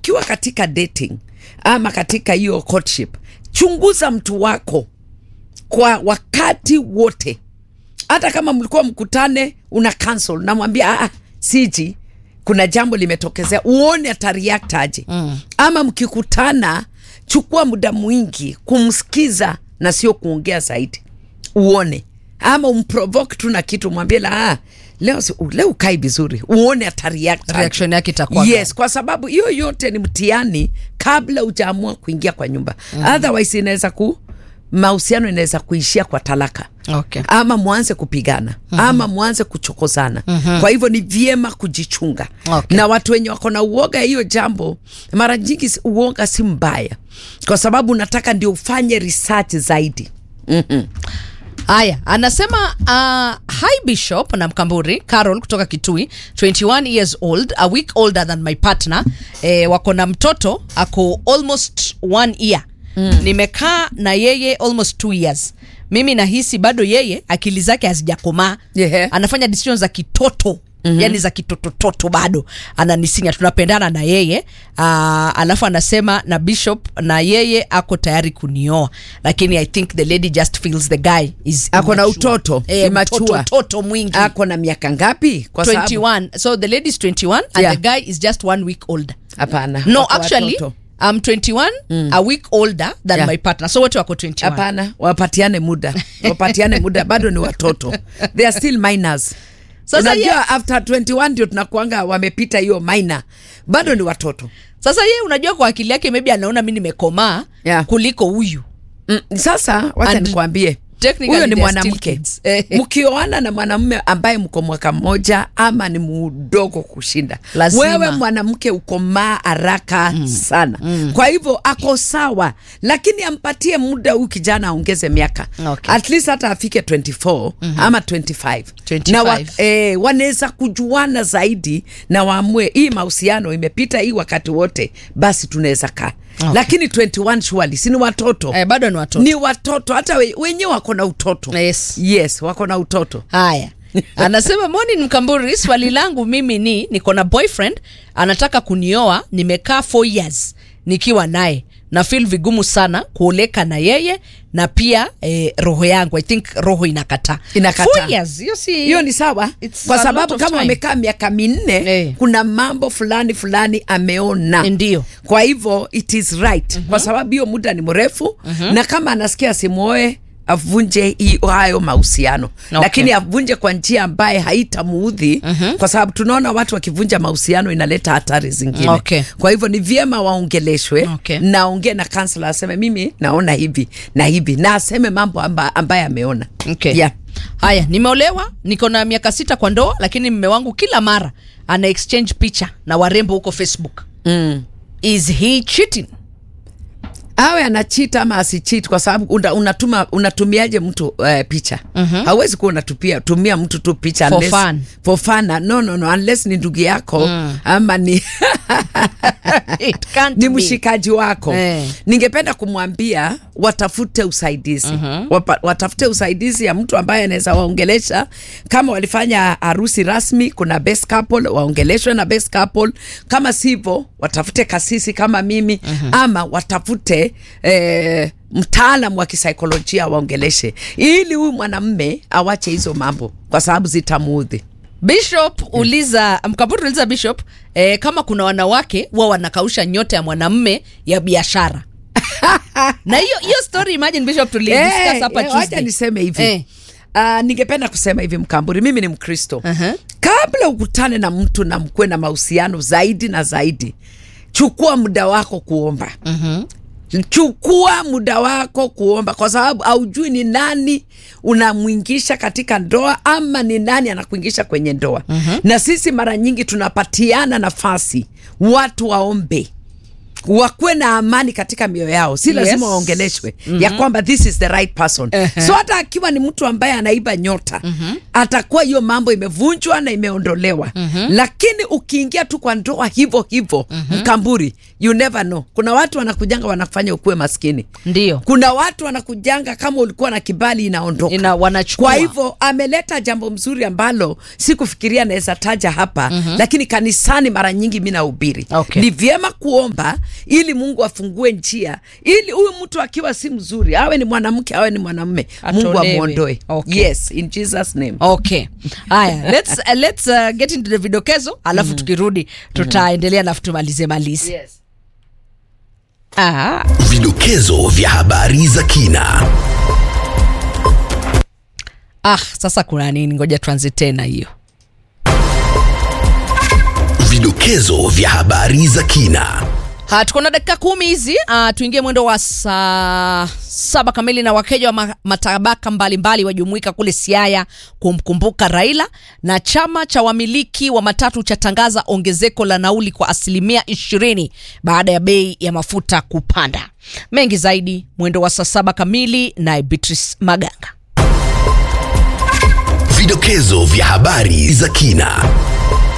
ukiwa katika dating ama katika hiyo courtship chunguza mtu wako kwa wakati wote hata kama mlikuwa mkutane una cancel namwambia ah, siji kuna jambo limetokezea uone atareact aje mm. ama mkikutana chukua muda mwingi kumsikiza na sio kuongea zaidi uone ama umprovoke tu na kitu mwambie la ah, leo, si- leo ukai vizuri uone atareact aje. reaction yake itakuwa yes kwa sababu hiyo yote ni mtihani kabla ujaamua kuingia kwa nyumba mm. otherwise inaweza ku mahusiano inaweza kuishia kwa talaka Okay. ama mwanze kupigana mm-hmm. ama mwanze kuchokozana mm-hmm. kwa hivyo ni vyema kujichunga Okay. na watu wenye wako na uoga hiyo jambo mara nyingi si- uoga si mbaya kwa sababu unataka ndio ufanye research zaidi mm-hmm. haya anasema uh, hi bishop na mkamburi carol kutoka kitui 21 years old a week older than my partner eh, wako na mtoto ako almost one year mm. nimekaa na yeye almost two years mimi nahisi bado yeye akili zake hazijakomaa Yeah. anafanya decisions za kitoto Mm-hmm. yani za kitotototo bado ananisinya tunapendana na yeye uh, alafu anasema na bishop na yeye ako tayari kunioa lakini i think the lady just feels the guy is Ako na immature. utoto, eh, immature. mtoto toto mwingi ako na miaka ngapi kwa sababu 21 so the lady is 21 and Yeah. the guy is just one week older hapana no wako actually watoto. I'm 21 a week older than Yeah. my partner so wote wako 21 hapana wapatiane muda wapatiane muda bado ni watoto they are still minors Sasa unajua ye- after 21 ndio tunakuanga wamepita hiyo minor bado ni watoto sasa yeye unajua kwa akili yake maybe anaona mi nimekomaa Yeah. kuliko huyu mm, sasa wacha And nikwambie technically huyo ni they are still mwanamke kids. Eh. mkioana na mwanamume ambaye mko mwaka mmoja ama ni mdogo kushinda Lazima. wewe mwanamke ukomaa haraka mm. sana mm. kwa hivyo ako sawa lakini ampatie muda huyu kijana aongeze miaka Okay. at least hata afike 24 mm-hmm. ama 25, 25. na wa, eh, wanaweza kujuana zaidi na waamue hii mahusiano imepita hii wakati wote basi tunaweza kaa Okay. lakini 21 surely si ni watoto eh, bado ni watoto ni watoto hata we, wenyewe wako na utoto Yes. yes wako na utoto haya anasema morning mkamburi swali langu mimi ni niko na boyfriend anataka kunioa nimekaa 4 years nikiwa naye na feel vigumu sana kuoleka na yeye na pia eh, roho yangu i think roho inakataa Inakataa. Four years, hiyo si hiyo ni sawa It's kwa a lot sababu of kama time. amekaa miaka minne Eh. kuna mambo fulani fulani ameona Ndio. kwa hivyo it is right kwa sababu hiyo muda ni mrefu na kama anasikia simwoe avunje hi- hayo mahusiano Okay. lakini avunje kwa njia ambaye haitamuudhi kwa sababu tunaona watu wakivunja mahusiano inaleta hatari zingine Okay. kwa hivyo ni vyema waongeleshwe Okay. na aongee na kansela aseme mimi naona hivi na hivi na aseme mambo amba, ambaye ameona Okay. yeah. haya nimeolewa niko na miaka sita kwa ndoa lakini mme wangu kila mara ana exchange picha na warembo huko facebook mm. is he cheating awe anachit ama asichit kwa sababu una, unatuma unatumiaje mtu uh, picha mm-hmm. hauwezi kuwa unatupia tumia mtu tu picha For unless- fun. for fun no, no, no, unless ni ndugu yako mm. ama ni It can't ni be. mshikaji wako Eh. ningependa kumwambia watafute usaidizi mm-hmm. Wapa, watafute usaidizi ya mtu ambaye anaweza waongelesha kama walifanya harusi rasmi kuna best couple waongeleshwe na best couple kama sivyo watafute kasisi kama mimi mm-hmm. ama watafute eh, mtaalam wa kisaikolojia waongeleshe ili huyu mwanamme awache hizo mambo kwa sababu zitamuudhi bishop uliza mkaburi uliza bishop eh, kama kuna wanawake huwa wanakausha nyota ya mwanamme ya biashara na hiyo hiyo story imagine bishop tulidiscuss Eh, hapa eh, wacha Tuesday. niseme hivi Eh. Uh, ningependa kusema hivi mkamburi mimi ni mkristo Aha. kabla ukutane na mtu na mkuwe na mahusiano zaidi na zaidi chukua muda wako kuomba chukua muda wako kuomba kwa sababu haujui ni nani unamwingisha katika ndoa ama ni nani anakuingisha kwenye ndoa na sisi mara nyingi tunapatiana nafasi watu waombe wakuwe na amani katika mioyo yao si lazima Yes. waongeleshwe ya kwamba this is the right person Ehe. so hata akiwa ni mtu ambaye anaiba nyota atakuwa hiyo mambo imevunjwa na imeondolewa lakini ukiingia tu kwa ndoa hivyo hivyo mkamburi you never know kuna watu wanakujanga wanafanya ukuwe maskini Ndio. kuna watu wanakujanga kama ulikuwa na kibali inaondoka Ina- wanachukua. kwa hivyo ameleta jambo mzuri ambalo sikufikiria naweza taja hapa lakini kanisani mara nyingi mi nahubiri Okay. ni vyema kuomba ili mungu afungue njia ili huyu mtu akiwa si mzuri awe ni mwanamke awe ni mwanamume mungu Atolewe. amwondoe Okay. yes in jesus name okay haya let's, uh, let's uh, get into the vidokezo alafu tukirudi tutaendelea na tumalize malize yes. ah. Vidokezo vya habari za kina. ah sasa kuna nini ngoja tuanze tena hiyo Vidokezo vya habari za kina. Ha, tuko na dakika kumi hizi uh, tuingie mwendo wa saa saba kamili na wakeja wa ma- matabaka mbalimbali wajumuika kule Siaya kumkumbuka Raila, na chama cha wamiliki wa matatu chatangaza ongezeko la nauli kwa asilimia ishirini baada ya bei ya mafuta kupanda. Mengi zaidi mwendo wa saa saba kamili, naye Beatrice Maganga. Vidokezo vya habari za kina.